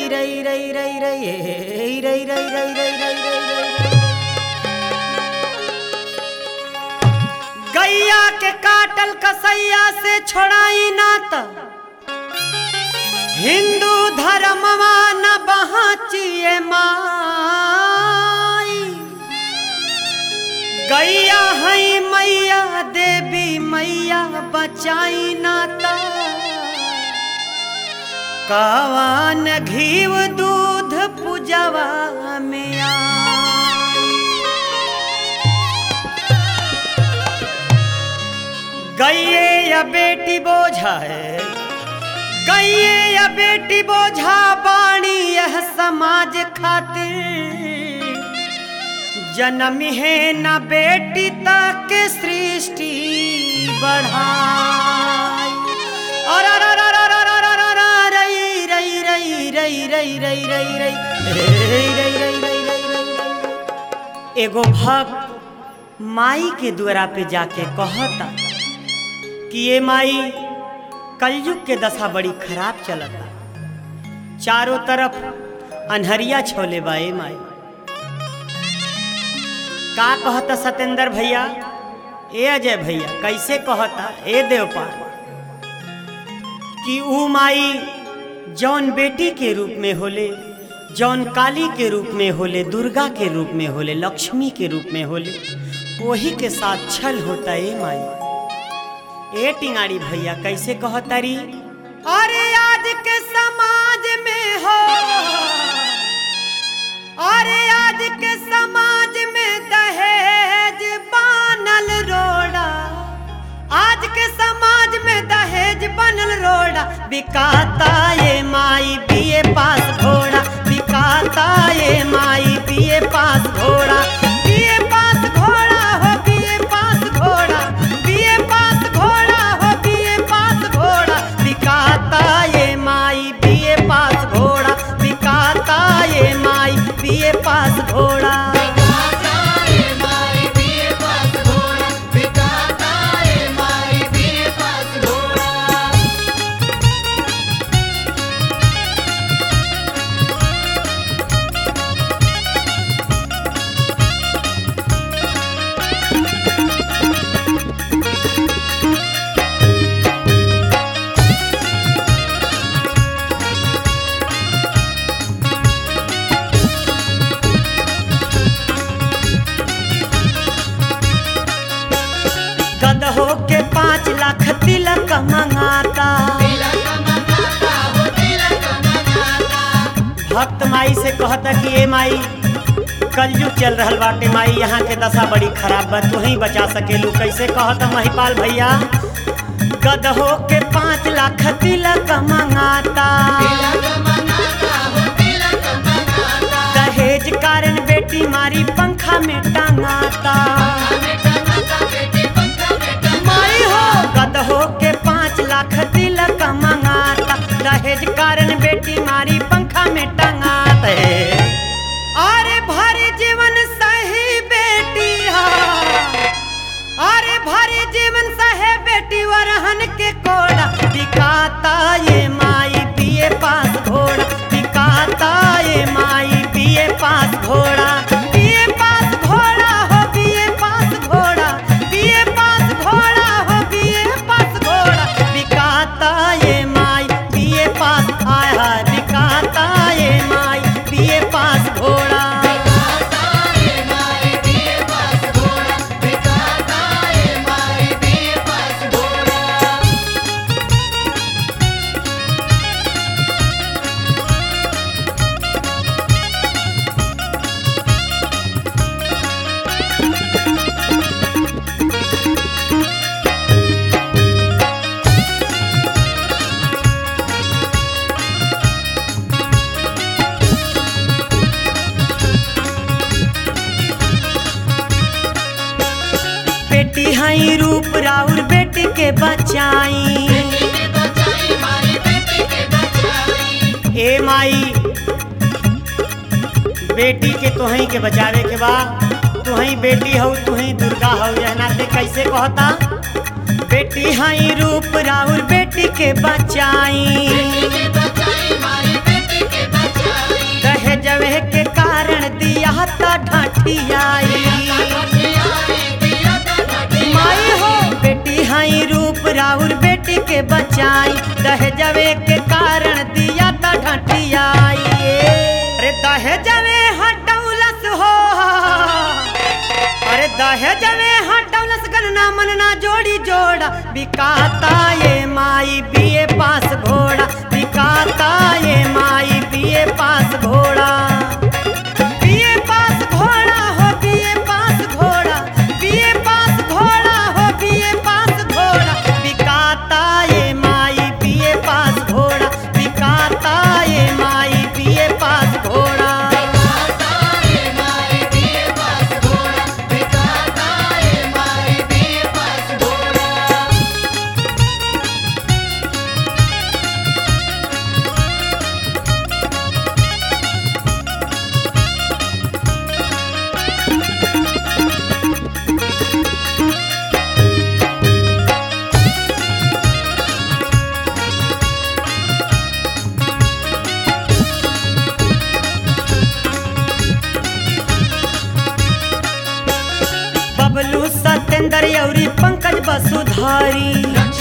रई रई रई रई रई रई रई रई रई रई गैया के काटल कसैया से छोड़ाई नात हिंदू धर्मवा न बहाचिए माई गैया हई मैया देवी मैया बचाई नाता कावान घीव दूध पूजवा में आई। गैये या बेटी बोझा है गैये या बेटी बोझा बाणी यह समाज खातिर जन्म है न बेटी तक सृष्टि बढ़ाई और अर अर अर अर अर अर अर अर रई रई रई रई रई रई रई रई रई रई रई रई रई रई एगो भक्त माई के द्वारा पे जाके कहता कि ये माई कलयुग के दशा बड़ी खराब चलता चारों तरफ अनहरिया छोले बा ए माई का कहता सतेंद्र भैया ए अजय भैया कैसे कहता ए देवपाल कि ऊ माई जौन बेटी के रूप में होले जौन काली के रूप में होले दुर्गा के रूप में होले लक्ष्मी के रूप में होले वही के साथ छल होता ए माई ए टिंगाड़ी भैया कैसे कहतारी अरे आज के समाज में हो अरे आज के समाज में दहेज बानल रोड़ा आज के समाज में दहेज बनल रोड़ा बिकाता ये माई बीए पास घोड़ा बिकाता ये माई बीए पास घोड़ा बीए पास घोड़ा हो बीए पास घोड़ा बीए पास घोड़ा हो बीए पास घोड़ा बिकाता ये माई बीए पास घोड़ा बिकाता ये माई बीए पास घोड़ा गदहो के पाँच लाख तिलक मंगाता भक्त माई से कहता कि ए माई कलयुग चल रहल बाटे माई यहाँ के दशा बड़ी खराब बा तू ही बचा सकेलू कैसे कहता महिपाल भैया गदहो के पाँच लाख तिलक मंगाता दहेज कारण बेटी मारी पंखा में टांगाता माई हो गदहो के पाँच लाख तिलक मंगाता दहेज कारण बेटी मारी पंखा में टंगात है अरे भरी जीवन सही बेटी हा अरे भरी जीवन सहे बेटी वरहन के कोड़ा दिखाता ये माई पिए पास घोड़ा दिखाता ये माई पिए पास घोड़ा पिए पास घोड़ा हो पिए पास घोड़ा पिए पास घोड़ा हो पिए पास घोड़ा दिखाता ये माई पिए पास आया दिखाता ये माई पिए पास घोड़ा बेटी हई रूप राउर बेटी के बचाई ए माई बेटी के तुहई के बचावे के बा तुहई बेटी हऊ तुहई दुर्गा हऊ यह नाते कैसे कहता बेटी हई रूप राउर बेटी के बचाई बिकाता ढाठियाई माई हो बेटी हाई रूप राउर बेटी के बचाई दहेजवे के कारण दिया ता ढाठियाई अरे दहेजवे हटौलस हो अरे दहेजवे हटौलस गणना मनना जोड़ी जोड़ा बिकाता ये माई बीए पास घोड़ा बिकाता ये माई बीए पास घोड़ा बीए पास घोड़ा हो बीए पास घोड़ा बीए पास घोड़ा हो बीए पास घोड़ा बिकाता ये माई बीए पास घोड़ा बिकाता ये माई बीए पास घोड़ा बबलू सत्येंद्र यौरी पंकज वसुधारी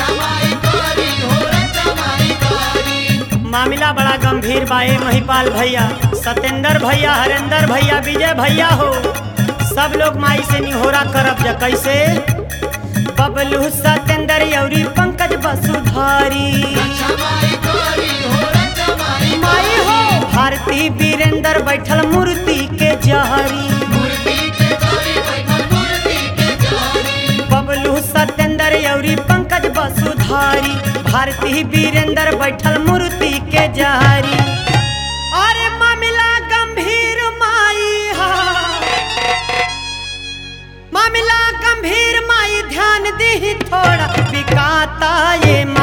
मामला बड़ा गंभीर बाए महिपाल भैया सत्येंद्र भैया हरेंद्र भैया विजय भैया हो सब लोग माई से निहोरा करब जा कैसे बबलू सत्येंद्र यौरी पंकज वसुधारी माई हो भारती वीरेंद्र बैठल मूर्ति के जहरी बबलू सत्येंद्र यौरी पंकज वसुधारी भारती वीरेंद्र बैठल मूर्ति के जहरी अरे मामला गंभीर माई हा मामला गंभीर माई ध्यान दी थोड़ा बिकाता ये